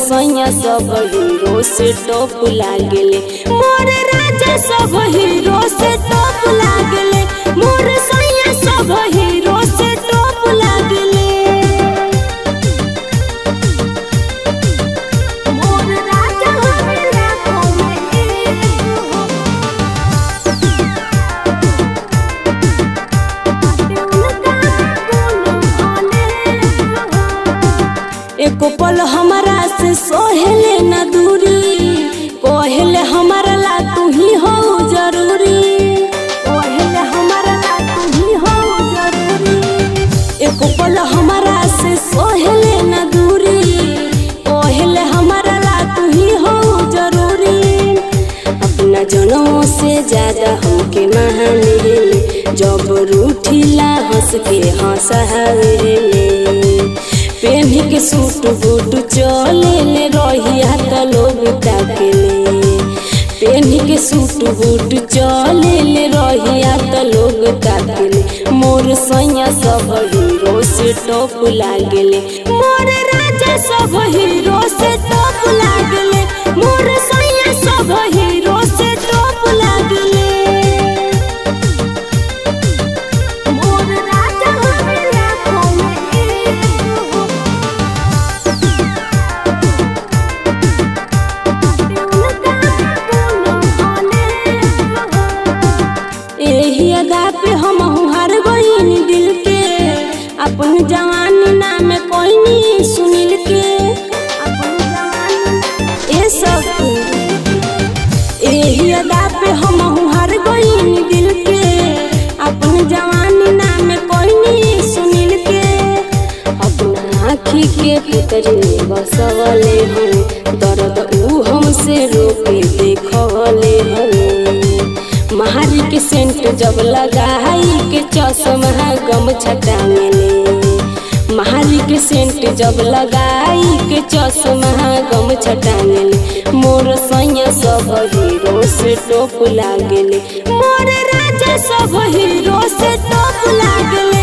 सैया सब हीरो से टॉप लागेले मोर राजा सब हीरो से टॉप लागेले मोर सैया सब हीरो से टॉप लागेले मोर राजा हमरा कोमे एको पल हमारा से सोहेले न दूरी कोहेले हमारा ला तू ही हो जरूरी कोहेले हमारा ला तू ही हो जरूरी एको पल हमारा से सोहेले न दूरी कोहेले हमारा ला तू ही हो जरूरी अपना जनों से ज्यादा हमके महाने जब रूठिला हंस के हंसहावेले पेन्ही के सूट बूट चले ले रहिया त लोग ताकेले पेन्ही के सूट बूट चले ले रहिया त लोग ताकेले मोर सैया सब हीरो से टॉप लागेले मोर राजा सब हीरो से टॉप लागेले मोर सैया सब हीरो से टॉप लागेले मोर राजा हमरा कोमे एही अदा पे हम हार गईन दिल के अपन जवानी नाम कोई सुनिल के अपन जवानी ए सब एही अदा पे हम हार गईन दिल के अपन जवानी नाम कोई सुनिल के अपना आँखी के पुतरी बसवले हम दर्द ऊ हमसे रोके देखवले हमें महारी के सेंट जब लगाई के चश्मा गम छटांगले महारी के सेंट जब लगाई के चश्मा गम छटांगले मोर सैया सब हीरो से टोप लागेले मोर राजा सब हीरो से टोप लागेले